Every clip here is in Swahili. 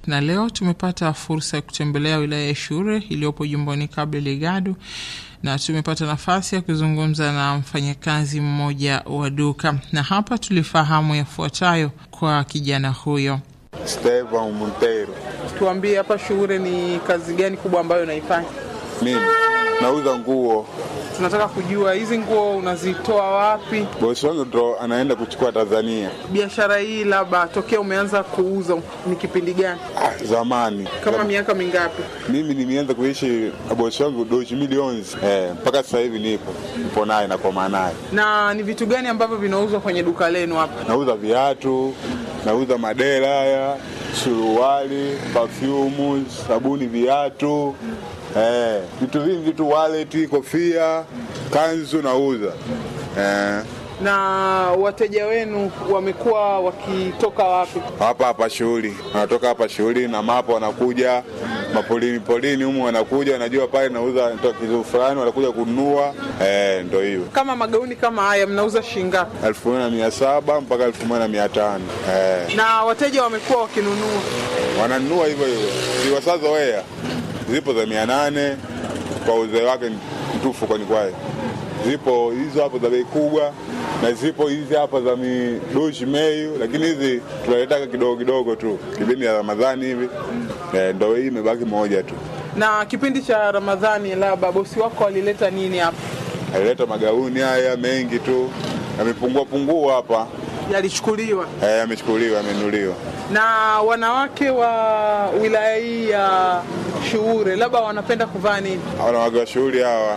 na leo tumepata fursa ya kutembelea wilaya ya Shure iliyopo jimboni Cabo Delgado na tumepata nafasi ya kuzungumza na mfanyakazi mmoja wa duka, na hapa tulifahamu yafuatayo kwa kijana huyo. Stevan Montero. Tuambie, hapa Shure ni kazi gani kubwa ambayo unaifanya? Mimi nauza nguo. Tunataka kujua hizi nguo unazitoa wapi? Bosi wangu ndo anaenda kuchukua Tanzania. Biashara hii labda tokea umeanza kuuza ni kipindi gani? Ah, zamani Kama Zam- miaka mingapi? mimi nimeanza kuishi na bosi wangu doshi milioni eh, mpaka sasa hivi nipo nipo naye na kwa naye. Na ni vitu gani ambavyo vinauzwa kwenye duka lenu hapa? Nauza viatu, nauza madera haya, suruali, perfume, sabuni, viatu eh, vitu vingi tu, wallet, kofia, kanzu nauza eh, Na wateja wenu wamekuwa wakitoka wapi? hapa hapa shughuli, wanatoka hapa shughuli na mapo, wanakuja mapolini polini humu, wanakuja wanajua pale nauza natoa kitu fulani, wanakuja kununua eh, ndo hiyo Kama magauni kama haya mnauza shilingi ngapi? elfu moja na mia saba mpaka elfu moja na mia tano eh. Na wateja wamekuwa wakinunua. wananunua hivyo hivyo, ziwasazoea zipo za mia nane kwa uzee wake mtufu, kwani kwaye zipo hizo hapo za bei kubwa na zipo hizi hapa za midoshi meyu, lakini hizi tunaletaka kidogo kidogo tu kipindi ya Ramadhani hivi eh, ndo hii imebaki moja tu. Na kipindi cha Ramadhani, labda bosi wako alileta nini hapa? Alileta magauni haya mengi tu, yamepungua pungua hapa Yalichukuliwa. eh, yamechukuliwa, yamenuliwa. Na wanawake wa wilaya hii ya Shuure labda wanapenda kuvaa nini? wanawake wa shughuli hawa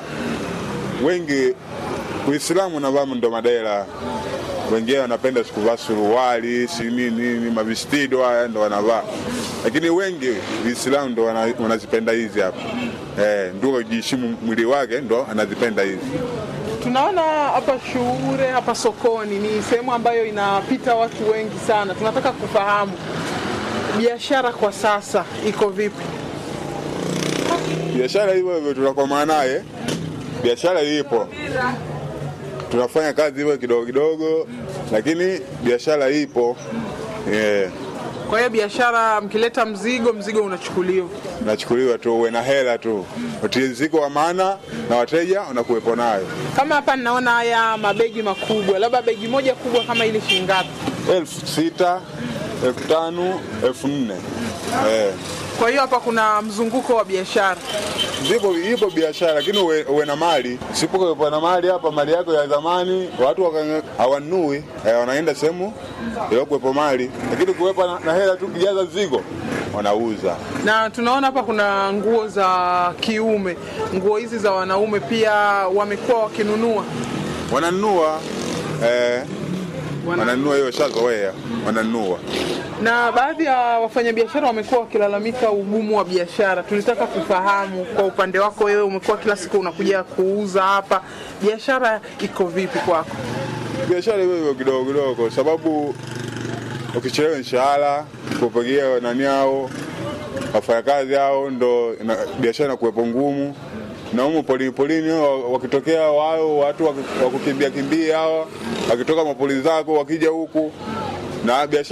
wengi Uislamu navaa ndo madera, wengine wanapenda sikuvaa suruali si nini nini, mavistido haya ndo wanavaa, lakini wengi Uislamu ndo wana- wanazipenda hizi hapa eh, ndio kujiheshimu mwili wake ndo anazipenda hizi. Tunaona hapa Shuure, hapa sokoni ni sehemu ambayo inapita watu wengi sana. Tunataka kufahamu biashara kwa sasa iko vipi? Biashara hivyo hivyo tunakomaa naye, biashara ipo, tunafanya kazi hivyo kidogo kidogo, lakini biashara ipo yeah. Kwa hiyo biashara, mkileta mzigo, mzigo unachukuliwa. nachukuliwa tu, uwe na hela tu, utiriziko wa maana na wateja unakuwepo nayo. Kama hapa ninaona haya mabegi makubwa, labda begi moja kubwa kama ile shilingi ngapi? elfu sita elfu tano elfu nne eh. Kwa hiyo hapa kuna mzunguko wa biashara. Zipo ipo biashara, lakini uwe, uwe na mali. Sipokuwepo na mali hapa, mali yako ya zamani watu waka- hawanunui eh, wanaenda sehemu iliokuwepo mali, lakini kuwepo na, na hela tu kijaza zigo wanauza. Na tunaona hapa kuna nguo za kiume, nguo hizi za wanaume pia wamekuwa wakinunua. Wananunua eh, wananunua hiyo shazoea, wananunua Na baadhi ya wafanyabiashara wamekuwa wakilalamika ugumu wa biashara. Tulitaka kufahamu kwa upande wako wewe, umekuwa kila siku unakuja kuuza hapa, biashara iko vipi kwako? biashara hivyo hivyo kidogo kidogo, kwa sababu ukichelewa mshahara kupigia nani hao wafanyakazi hao, ndo ina- biashara inakuwepo ngumu. Na humu polini polini wa- wakitokea wao watu waki- wakukimbia kimbia hawa wakitoka mapoli zako wakija huku na biashara